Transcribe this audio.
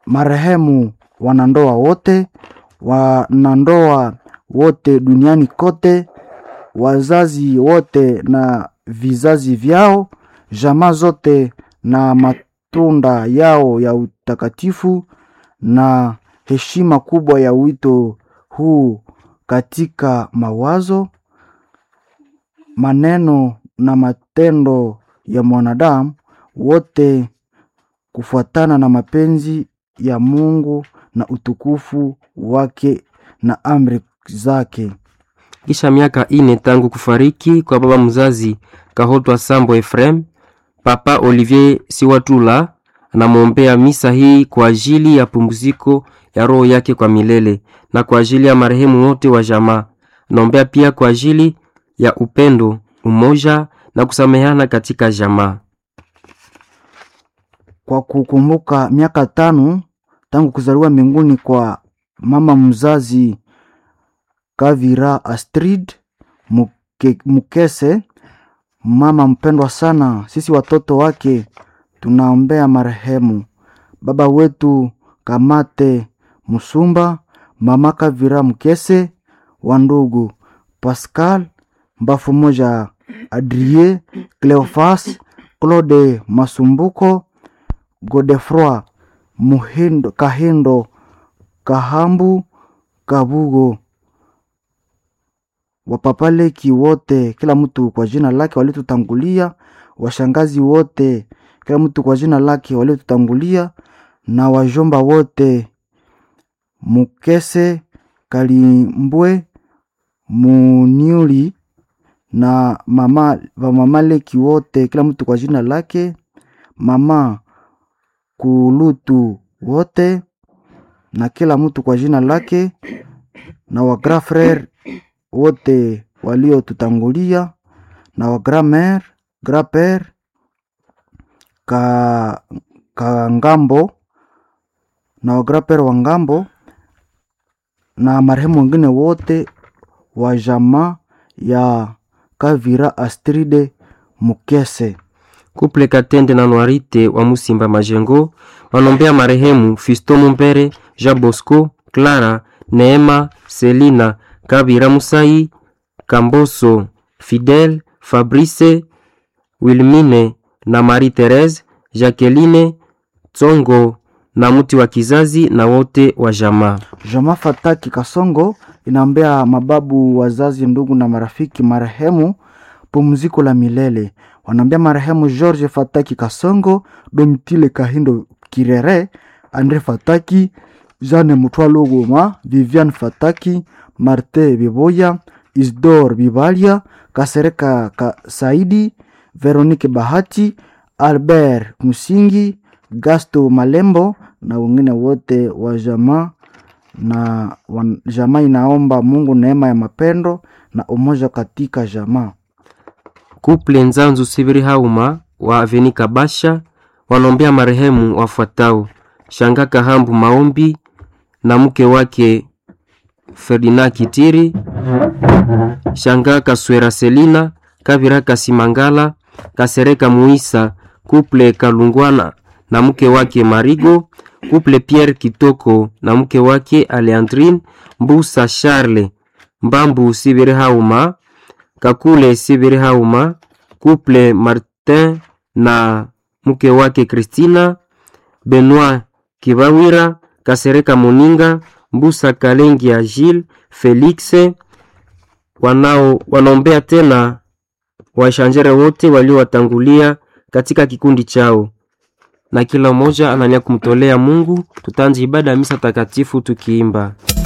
marehemu wanandoa wote, wanandoa wote duniani kote, wazazi wote na vizazi vyao, jamaa zote na matunda yao ya utakatifu na heshima kubwa ya wito huu katika mawazo, maneno na matendo ya mwanadamu wote kufuatana na mapenzi ya Mungu na utukufu wake na amri zake. Kisha miaka ine tangu kufariki kwa baba mzazi Kahotwa Sambo Efrem, Papa Olivier Siwatula anamwombea misa hii kwa ajili ya pumziko ya roho yake kwa milele na kwa ajili ya marehemu wote wa jamaa. Anaombea pia kwa ajili ya upendo, umoja na kusameheana katika jamaa. Kwa kukumbuka miaka tano tangu kuzaliwa mbinguni kwa mama mzazi Kavira Astrid Muke, Mukese, mama mpendwa sana. Sisi watoto wake tunaombea marehemu baba wetu Kamate Musumba, mama Kavira Mukese, wandugu Pascal Mbafu moja, Adrie Cleofas, Claude Masumbuko, Godefroi Muhindo, Kahindo Kahambu Kabugo wapapaleki wote, kila mtu kwa jina lake walitutangulia, washangazi wote, kila mtu kwa jina lake walitutangulia, na wajomba wote, Mukese Kalimbwe Muniuli na mama wamamaleki wote, kila mtu kwa jina lake, mama Kulutu wote na kila mtu kwa jina lake, na wa grand frere wote waliotutangulia na wa grand mère grand père ka, ka ngambo na wa grand père wa ngambo na marehemu wengine wote wa jamaa ya Kavira Astride Mukese. Kuple Katende na Noirite wa Musimba Majengo wanombea marehemu Fisto Mumbere, Jean Bosco, Clara, Neema, Selina, Kabira Musai, Kamboso, Fidel, Fabrice, Wilmine na Marie Therese, Jacqueline, Tsongo na mti wa kizazi na wote wa jamaa. Jamaa Fataki Kasongo inaombea mababu, wazazi, ndugu na marafiki marehemu pumziko la milele. Wanaombea marehemu George Fataki Kasongo, Domitile Kahindo Kirere, Andre Fataki, Jeanne Mutwalo Goma, Vivian Fataki, Marte Biboya, Isdor Bibalia, Kasereka Ka Saidi, Veronique Bahati, Albert Musingi, Gasto Malembo na wengine wote wa jamaa na wan- jamaa inaomba Mungu neema ya mapendo na umoja katika jamaa. Kuple Nzanzu Sibiri Hauma wa Aveni Kabasha wanaombea marehemu wafuatao: Shanga Kahambu Maombi na mke wake Ferdinand Kitiri, Shanga Kaswera Selina, Kavira Kasimangala, Kasereka Muisa, Kuple Kalungwana na mke wake Marigo, Kuple Pierre Kitoko na mke wake Aleandrine, Mbusa Charles, Mbambu Sibiri Hauma, Kakule Sibiri Hauma, Couple Martin na mke wake Christina, Benoit Kibawira, Kasereka Moninga, Mbusa Kalengi ya Gilles, Felix wanao wanaombea tena washanjere wote waliowatangulia katika kikundi chao, na kila mmoja anania kumtolea Mungu. Tutaanza ibada ya misa takatifu tukiimba